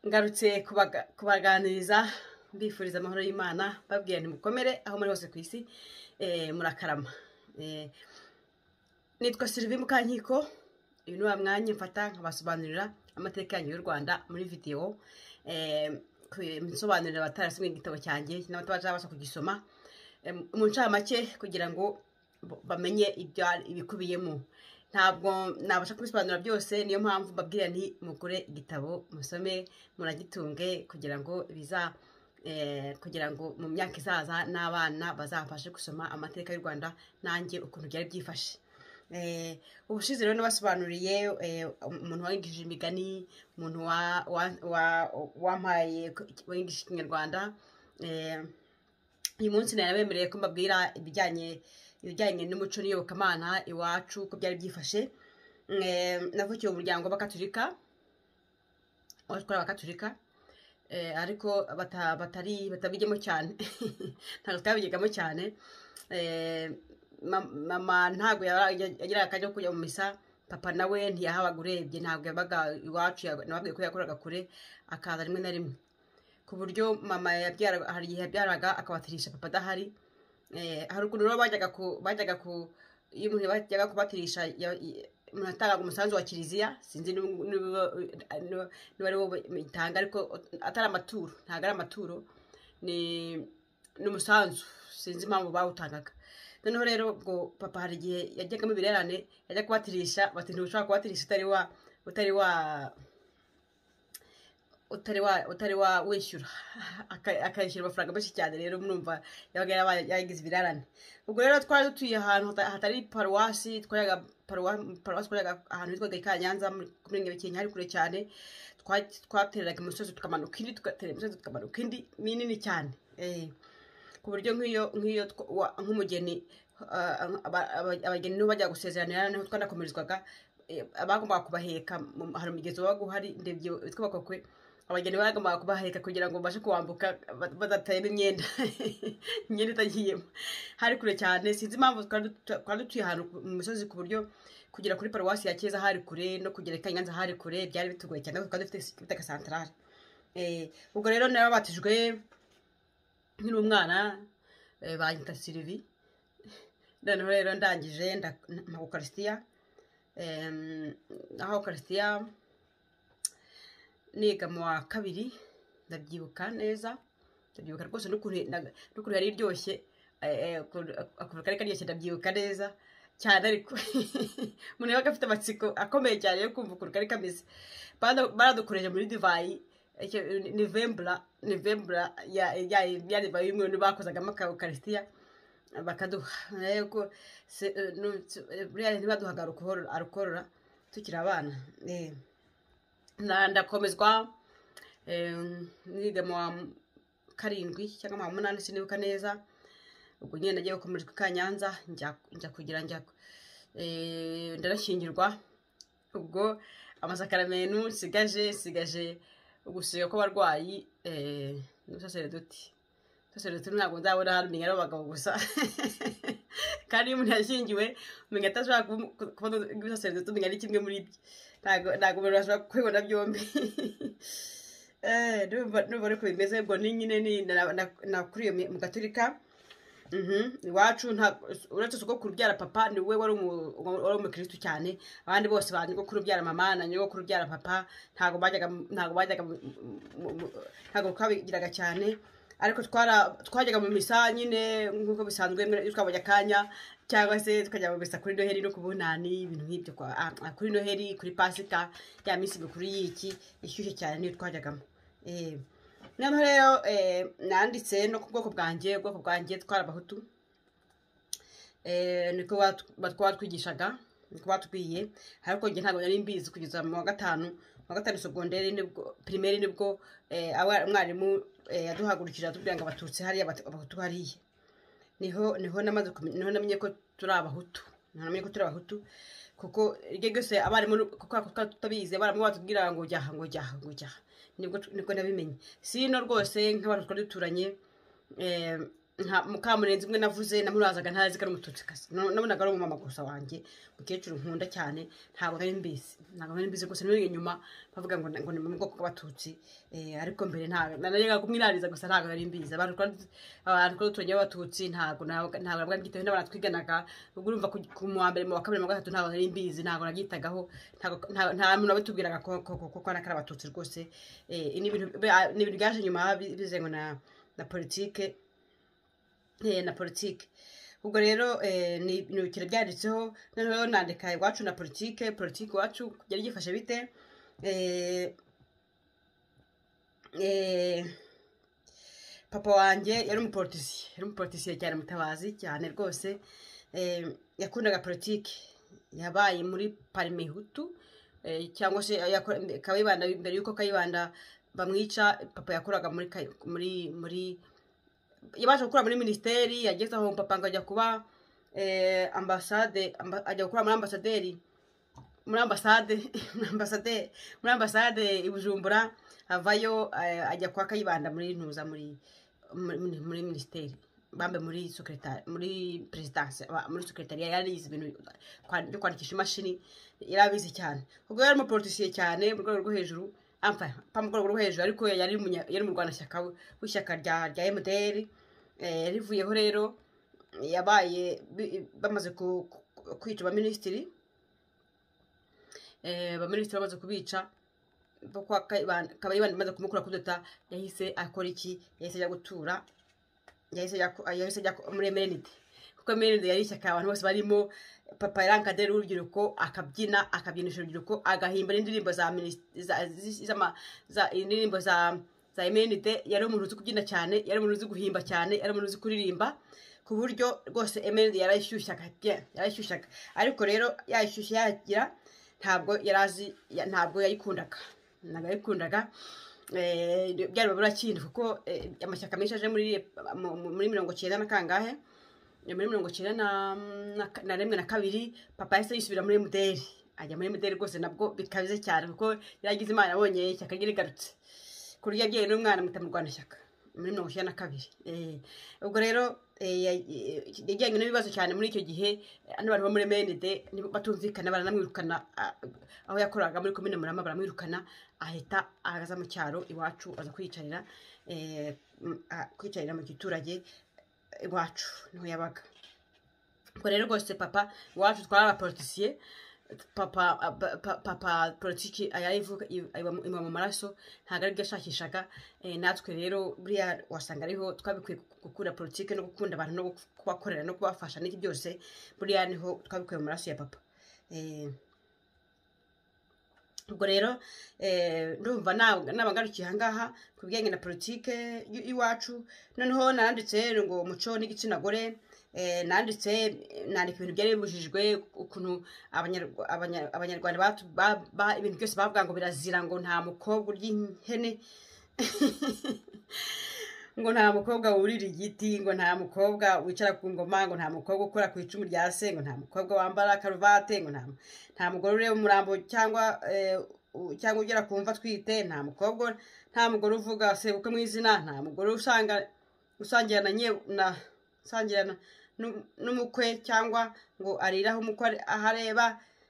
ngarutse kubaganiriza mbifuriza amahoro y'imana babwira ntimukomere aho muri hose ku isi murakarama nitwa sirivi mukankiko uyu ni wa mwanya mfata nkabasobanurira amateka yanyu y'u rwanda muri videwo nsobanurira abatarasomye igitabo cyanjye n'abatabasha kugisoma mu ncamake kugira ngo bamenye ibikubiyemo ntabwo nabasha kubisobanura byose niyo mpamvu mbabwira ni mugure igitabo musome muragitunge kugira ngo biza kugira ngo mu myaka izaza n'abana bazafashe gusoma amateka y'u rwanda nanjye ukuntu byari byifashe ubushize rero nabasobanuriye umuntu wangishije imigani umuntu wampaye wangishije ikinyarwanda uyu munsi nabemereye ko mbabwira ibijyanye ibijyanye n'umuco n'iyobokamana iwacu uko byari byifashe navukiye mu muryango w'abakaturika twari abakaturika ariko batabigemo cyane ntabwo twabigegamo cyane mama ntabwo yagiraga akajya kujya mu misa papa nawe ntiyahabaga urebye ntabwo yabaga iwacu nababwiye ko yakoraga kure akaza rimwe na rimwe ku buryo mama yabyaraga hari igihe yabyaraga akabatirisha papa adahari haruguru rero bajyaga ku bajyaga ku iyo umuntu bajyaga kubatirisha umuntu atangaga umusanzu wa kiliziya sinzi niba ari wo itanga ariko atari amaturo ntabwo ari amaturo ni umusanzu sinzi impamvu bawutangaga noneho rero ubwo papa hari igihe yajyagamo ibirerane yajya kubatirisha bati ntushobora kubatirisha utari wa utari wa utari wa wishyura akayishyura amafaranga menshi cyane rero murumva yabaga yagize ibirarane ubwo rero twari dutuye ahantu hatari paruwasi twayaga paruwasi twayaga ahantu hitwaga i kanyanza kuri nyabikenya hari kure cyane twatereraga imisozi tukamanuka indi tugatera imisozi tukamanuka indi minini cyane ku buryo nk'iyo nk'iyo nk'umugeni abageni nibo bajya gusezeranira niho twanakomerezwaga abagombaga kubaheka hari umugezi wabaga uhari ndebye witwa bakokwe abageni bagombaga kubaheka kugira ngo babashe kuwambuka badatayemo imyenda imyenda itagiyemo hari kure cyane sinzi impamvu twari dutuye ahantu mu misozi ku buryo kugera kuri paruwasi ya keza hari kure no kugera kanyanza hari kure byari bitugoye cyane twari dufite agasantarare ubwo rero narabatijwe nkiri umwana banyita sirivi noneho rero ndangije nta ukarisitiya aho ukarisitiya niga mu wa kabiri ndabyibuka neza ndabyibuka rwose n'ukuntu yari iryoshye akuntu kari karyoshye ndabyibuka neza cyane ariko umuntu yabaga afite amatsiko akomeye cyane yo kumva ukuntu kari kameze baradukoreje muri divayi nivembura nivembura ya divayi y'umwe ntibakozagamo akarukarisitiya bakaduha ntibaduhaga arukorora tukiri abana ndakomezwa niga mu wa karindwi cyangwa mu wa munani sinibuka neza ubwo nyine nagiye gukomerezwa i kanyanza njya kugira njya ndanashyingirwa ubwo amasakaramentu nsigaje nsigaje ugusiga kw'abarwayi n'udusasereduti udusasereduti ntabwo nzabona hano umenya ari abagabo gusa kandi iyo umuntu yashyingiwe umenya atashobora kubona ibisasereduti umenya ari kimwe muri byo ntabwo umuntu ashobora kubibona byombi n'ubu ariko bimeze ubwo ni nyine nakuriye mu gaturika iwacu uretse sogokuru ubyara papa ni we wari umukirisitu cyane abandi bose ba nyogokuru ubyara mama na nyogokuru ubyara papa ntabwo bajyaga ntabwo twabigiraga cyane ariko twajyaga mu misa nyine nk'uko bisanzwe twabonye akanya cyangwa se tukajya mu misa kuri noheli no ku bunani ibintu nk'ibyo kuri noheli kuri pasika ya minsi mikuru y'iki ishyushye cyane niyo twajyagamo noneho rero nanditse no ku bwoko bwanjye ubwoko bwanjye twari abahutu niko batwatwigishaga niko batubwiye ariko njye ntabwo nari mbizi kugeza mu wa gatanu mu wa gatanu sogonderi nibwo pirimeri nibwo umwarimu yaduhagurukije atubwira ngo abatutsi hariya abahutu hariya niho niho namaze niho namenye ko turi abahutu niho namenye ko turi abahutu kuko iryo ryose abarimu kuko tutabizi abarimu batubwira ngo jyaha ngo jyaha ngo jyaha nibwo nibwo nabimenye sino rwose nk'abantu twari duturanye nka mukamurenzi umwe navuze namubazaga ntazi ko ari umututsikazi nabonaga ari umumama gusa wanjye mukecuru nkunda cyane ntabwo nari mbizi ntabwo nari mbizi gusa nari inyuma bavuga ngo ngo ni mu bwoko bw'abatutsi Eh, ariko mbere ntabwo narega kumwirariza gusa ntabwo nari mbizi abantu twari- abantu twari duturanye b'abatutsi ntabwo ntabwo nabwo byitaho n'abanatwiganaga ubwo urumva ku- ku mu wa mbere mu wa kabiri mu wa gatatu ntabwo nari mbizi ntabwo nabyitagaho ntabwo- nta nta muntu wabitubwiraga ko ko- ko- ko ari akari abatutsi rwose Eh, ni ibintu bi- ni ibintu byaje nyuma bi- bize ngo na na politike eh, na politike ubwo rero eh, ni ibintu bikira byanditseho noneho nandika iwacu na politike politike iwacu yari gifashe bite Eh, eh, papa wanjye yari umupolitisiye yari umupolitisiye cyane mutabazi cyane rwose Eh, yakundaga politike yabaye muri parime hutu eh, cyangwa se yakora- kayibanda mbere y'uko kayibanda bamwica papa yakoraga muri Kayi- muri muri yabasha gukora muri minisiteri yageze aho papa ngo ajya kuba eh, ambasade amba- ajya gukora muri ambasaderi muri ambasade muri ambasade muri ambasade i bujumbura avayo eh, ajya kwa kayibanda muri ntuza muri muri muri minisiteri bambe muri secretari muri perezidanse aba- muri sekretariya yarize ibintu kwa- byo kwandikisha imashini yarabizi cyane ubwo yari umupolitisiye cyane mu rwego rwo hejuru amfa pa mu rwego rwo hejuru ariko yari umunya- yari mu rwanashyaka w'ishyaka rya rya emutiyeni rivuyeho rero yabaye bi- bamaze ku- ku- kwica abaminisitiri Eh, abaminisitiri bamaze kubica kabayibanda imaze kumukura kudota yahise akora iki yahise ajya gutura yahise ajya ku- yahise ajya ku- muri emerenide kuko emerenide yari ishyaka abantu bose barimo papa yarangade urubyiruko akabyina akabyinisha urubyiruko agahimba n'indirimbo za minis- za- zi- z'ama- za- indirimbo za za emerenide yari umuntu uzi kubyina cyane yari umuntu uzi guhimba cyane yari umuntu uzi kuririmba ku buryo rwose emerenide yarayishyushyaga bien, yarayishyushyaga ariko rero yayishyushya yagira ntabwo yari azi ya- ntabwo yayikundaga ntabwo yayikundaga Eh, byari babura kindi kuko eh, amashyaka menshi aje muri mu- mu- muri mirongo cyenda na kangahe ni muri mirongo icyenda na- na ka- na rimwe na kabiri papa yahise yisubira muri mdr ajya muri mdr rwose nabwo bikabize cyane kuko yaragize imana abonye ishyaka rye rigarutse ku buryo yabyaye n'umwana muta mu rwanashyaka muri mirongo icyenda na kabiri Eh, ubwo rero eh, ya- eh, yajyanye n'ibibazo cyane muri icyo gihe eh, n'abantu bo muri mnd nibo batumvikana baranamwirukana ah, aho yakoraga muri komine murama baramwirukana ahita aza mu cyaro iwacu aza kwiyicarira eh, m- ah, kwiyicarira mu giturage iwacu niho yabaga ubwo rero rwose papa iwacu twari abapolitisiye papa pa- pa- papa politiki ayayivuga iba mu maraso ntabwo aribyo yashakishaga Eh, natwe rero buriya wasanga ariho twabikwiye gukunda politiki no gukunda abantu no kubakorera no kubafasha n'iki byose buriya niho twabikuye mu maraso ya papa Eh, ubwo rero eh, ndumva nab- nabangarukiye ahangaha ku bijyanye na politike y- iwacu noneho naranditse ngo umuco n'igitsina gore eh, nanditse nandika ibintu byari bibujijwe ukuntu Abanyarwa- Abanya- abanyarwanda batu- ba- ba- ibintu byose bavuga ngo birazira ngo nta mukobwa urya ihene ngo nta mukobwa wurira igiti ngo nta mukobwa wicara ku ngoma ngo nta mukobwa ukora ku icumu rya se ngo nta mukobwa wambara karuvate ngo nta nta mugore ureba umurambo cyangwa eh, u- cyangwa ugera ku mva atwite nta mukobwa nta mugore uvuga sebukwe mu izina nta mugore usanga usangira na nye na usangira na- nu- n'umukwe cyangwa ngo arire aho umukwe ari- aho areba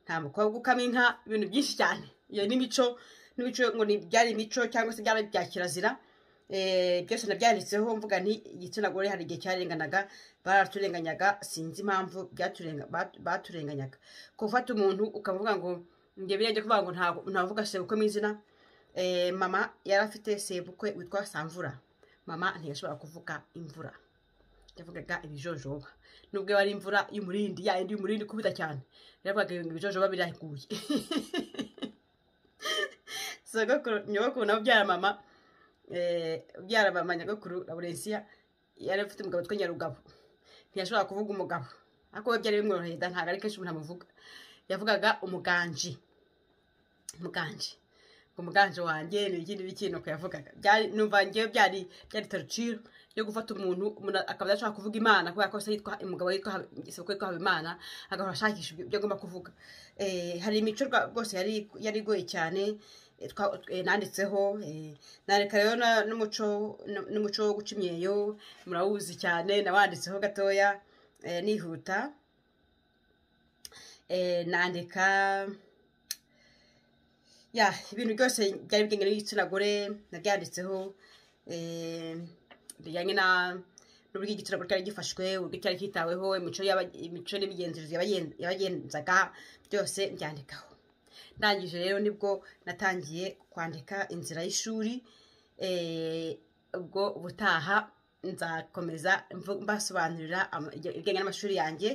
nta mukobwa ukama inka ibintu byinshi cyane iyo ni imico n'imico ngo ni byari imico cyangwa se byari bya kirazira Eh, byose nabyanditseho mvuga nti igitsina gore hari igihe cyarenganaga baraturenganyaga sinzi impamvu byaturenga- bat- baturenganyaga gufata umuntu ukavuga ngo njye birenze kuvuga ngo ntabwo ntavuga sebukwe mu izina Eh, mama yari afite sebukwe witwa samvura mama ntiyashobora kuvuga imvura yavugaga ibijojoba nubwo yari imvura y'umurindi ya yindi y'umurindi kubita cyane yaravugaga ngo ibijojoba biraguye sogokuru nyogokuru nawe ubyara mama eh, ubyara mama nyogokuru laurensiya yari afite umugabo witwa nyarugabo ntiyashobora kuvuga umugabo ariko we byari bimworoheye da ntabwo ari kenshi umuntu amuvuga yavugaga umuganji umuganji umuganji wanjye ni ikindi bikindi uko yavugaga byari numva ngewe byari byari taruciro yo gufata umuntu umuntu akaba adashobora kuvuga imana kubera ko se yitwa umugabo yitwa isoko yitwa habimana agahora ashakisha ibyo agomba kuvuga Eh, hari imico rwa- rwose yari yari igoye cyane eh, twa- eh, nanditseho eh, nandika rero na- n'umuco n'umuco wo guca imyeyo murawuzi cyane nawanditseho gatoya eh, nihuta eh, nandika ya ibintu byose byari bigenge n'igitsina gore nabyanditseho eh, bijyanye na n'uburyo igitsina gore cyari gifashwe uburyo cyari kitaweho imico y'aba- imico n'imigenzereze yabagen- yabagenzaga byose mbyandikaho ndangije rero nibwo natangiye kwandika inzira y'ishuri eh, ubwo ubutaha nzakomeza mvu- mbasobanurira ama- ibijyanye n'amashuri yanjye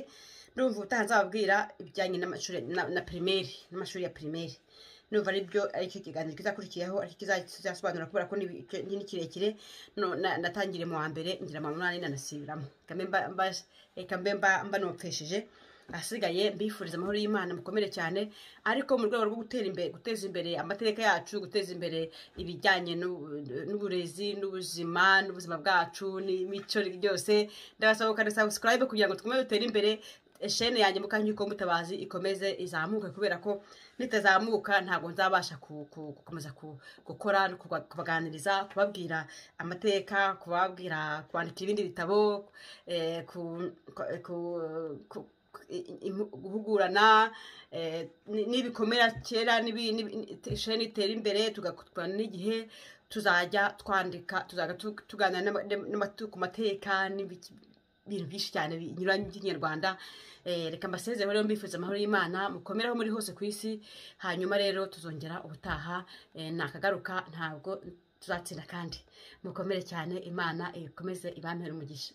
ndumva ubutaha nzababwira ibijyanye n'amashuri na- na pirimeri n'amashuri ya pirimeri numva aribyo aricyo kiganiro kizakurikiyeho aricyo kizasobanura kubera ko ni icyo- ni kirekire no- na- natangire mu wa mbere ngira mu wa munani nanasubiramo Reka mbe mba- mba- reka mbe mba- mbanopfesheje ahasigaye mbifuriza amahoro y'imana mukomere cyane ariko mu rwego rwo gutera imbere guteza imbere amateka yacu guteza imbere ibijyanye n'u- n'uburezi n'ubuzima n'ubuzima bwacu n'imico byose ndabasaba gukanda subscribe kugira ngo dukomeze dutere imbere shene yanjye mukanyuko mutabazi ikomeze izamuke kubera ko nitazamuka ntabwo nzabasha ku- ku- gukomeza ku- gukora no kuba- kubaganiriza kubabwira amateka kubabwira kwandika ibindi bitabo eh, ku- ku- ku- ku- i- i- guhugurana eh, ni- n'ibikomera kera n'ibi- n'ibi- sheni itera imbere tugakurana n'igihe tuzajya twandika tuzajya tu- tuganira n'ama- n'amatu- ku mateka n'ibiki- ibintu byinshi cyane binyuranye by'ikinyarwanda Eh, reka mbasezere rero mbifuza amahoro y'imana mukomeraho muri hose ku isi hanyuma rero tuzongera ubutaha eh, nakagaruka ntabwo tuzatsinda kandi mukomere cyane imana ikomeze ibampe umugisha